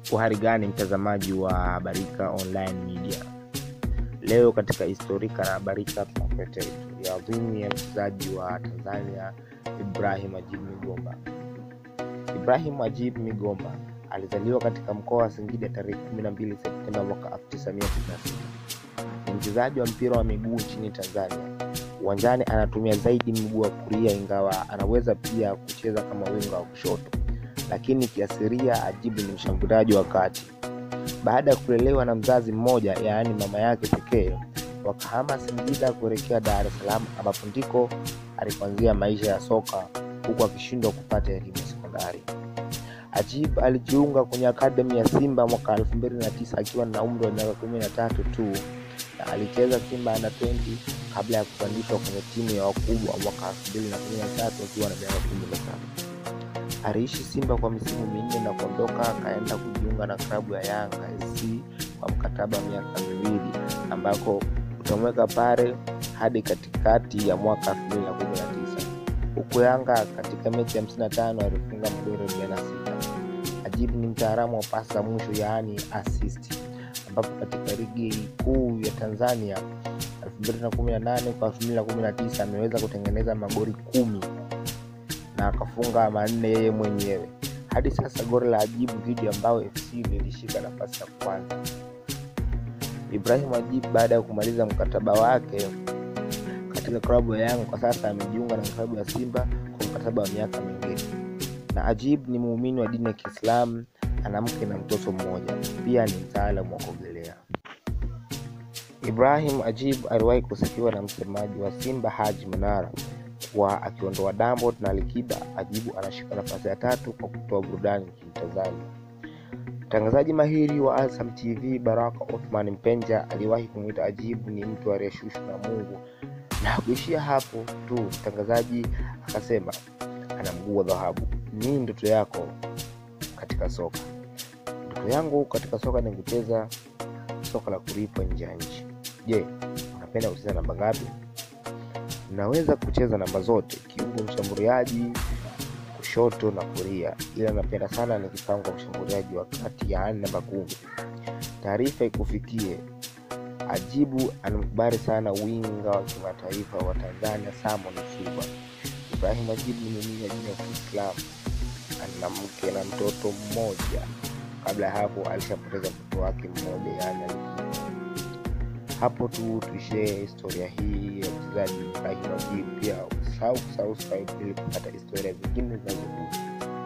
uhari gani mtazamaji wa habarika online media leo katika historika na habarika tunakuletea historia adhimu ya mchezaji wa tanzania ibrahim ajib migomba ibrahim ajib migomba alizaliwa katika mkoa wa singida tarehe 12 septemba mwaka 1996 ni mchezaji wa mpira wa miguu nchini tanzania uwanjani anatumia zaidi mguu wa kulia ingawa anaweza pia kucheza kama winga wa kushoto lakini kiasiria ajibu ni mshambuliaji wa kati baada ya kulelewa na mzazi mmoja yaani mama yake pekee wakahama singida kuelekea dar es salaam ambapo ndiko alipoanzia maisha ya soka huku akishindwa kupata elimu ya sekondari ajib alijiunga kwenye akademi ya simba mwaka 29 akiwa na umri wa miaka 13 tu na alicheza simba under 20 kabla ya kupandishwa kwenye timu ya wakubwa mwaka 2013 akiwa na miaka 17 aliishi simba kwa misimu minne na kuondoka akaenda kujiunga na klabu ya yanga sc kwa mkataba wa miaka miwili ambako utamweka pale hadi katikati ya mwaka 2019 huku yanga katika mechi ya 55 alifunga magoli 46 ajibu ni mtaalamu wa pasi za mwisho yaani assist ambapo katika ligi kuu ya tanzania 2018 kwa 2019 ameweza kutengeneza magoli kumi na akafunga manne yeye mwenyewe hadi sasa goli la ajibu dhidi ya mbao fc lilishika nafasi ya kwanza ibrahim ajibu baada ya kumaliza mkataba wake katika klabu ya yanga kwa sasa amejiunga na klabu ya simba kwa mkataba wa miaka miwili na ajib ni muumini wa dini ya kiislamu ana mke na mtoto mmoja pia ni mtaalamu wa kuogelea ibrahim ajib aliwahi kusifiwa na msemaji wa simba haji manara kuwa akiondoa dambo na likiba ajibu anashika nafasi ya tatu kwa kutoa burudani nchini tanzania mtangazaji mahiri wa azam tv baraka othman mpenja aliwahi kumwita ajibu ni mtu aliyeshushwa na mungu na kuishia hapo tu mtangazaji akasema ana mguu wa dhahabu nini ndoto yako katika soka ndoto yangu katika soka ni kucheza soka la kulipwa nje ya nchi je unapenda kucheza namba ngapi naweza kucheza namba zote kiungo mshambuliaji kushoto na kulia ila napenda sana nikipangwa mshambuliaji wa kati yaani namba kumi taarifa ikufikie ajibu anamkubali sana winga wa kimataifa wa tanzania samon suba ibrahim ajibu ni muumini wa dini ya kiislamu ana mke na mtoto mmoja kabla ya hapo alishapoteza mtoto wake mmoja yaani hapo tu tuishie historia hii ya mchezaji ibrahim ajibu pia usahau kusubscribe ili kupata historia zingine zinazokuja